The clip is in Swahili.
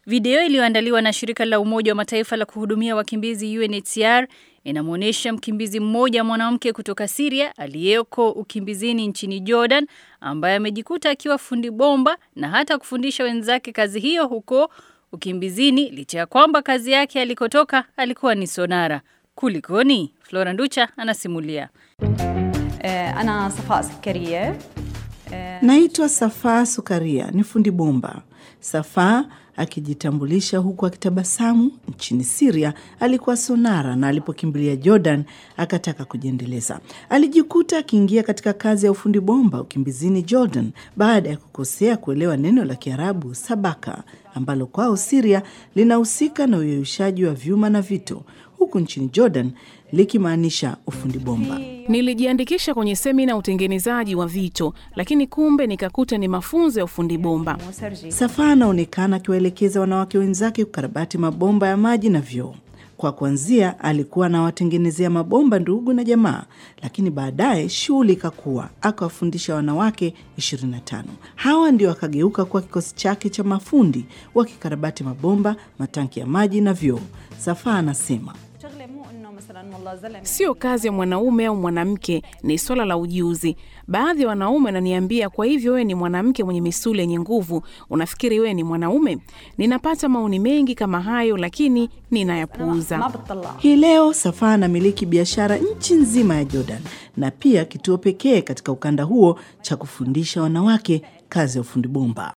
Video iliyoandaliwa na shirika la Umoja wa Mataifa la kuhudumia wakimbizi UNHCR inamwonyesha mkimbizi mmoja mwanamke kutoka Syria aliyeko ukimbizini nchini Jordan ambaye amejikuta akiwa fundi bomba na hata kufundisha wenzake kazi hiyo huko ukimbizini licha ya kwamba kazi yake alikotoka alikuwa ni sonara. Kulikoni? Flora Nducha anasimulia. أنا صفاء سكرية Naitwa Safaa Sukaria, ni fundi bomba. Safaa akijitambulisha huku akitabasamu. Nchini Siria alikuwa sonara na alipokimbilia Jordan akataka kujiendeleza. Alijikuta akiingia katika kazi ya ufundi bomba ukimbizini Jordan baada ya kukosea kuelewa neno la Kiarabu sabaka ambalo kwao Siria linahusika na uyeyushaji wa vyuma na vito, huku nchini Jordan likimaanisha ufundi bomba. Nilijiandikisha kwenye semina ya utengenezaji wa vito, lakini kumbe nikakuta ni mafunzo ya ufundi bomba. مسرجي Safaa anaonekana akiwaelekeza wanawake wenzake kukarabati mabomba ya maji na vyoo. Kwa kuanzia alikuwa anawatengenezea mabomba ndugu na jamaa, lakini baadaye shughuli ikakua, akawafundisha wanawake 25. Hawa ndio akageuka kuwa kikosi chake cha mafundi wakikarabati mabomba, matanki ya maji na vyoo. Safaa anasema شغلة مو إنه مثلا والله زلمة Sio kazi ya mwanaume au mwanamke, ni swala la ujuzi. Baadhi ya wanaume wananiambia, kwa hivyo wewe ni mwanamke mwenye misuli yenye nguvu, unafikiri wewe ni mwanaume? Ninapata maoni mengi kama hayo, lakini ما ninayapuuza. بتطلع Hii leo Safaa anamiliki biashara nchi nzima ya Jordan na pia kituo pekee katika ukanda huo cha kufundisha wanawake kazi ya ufundi bomba.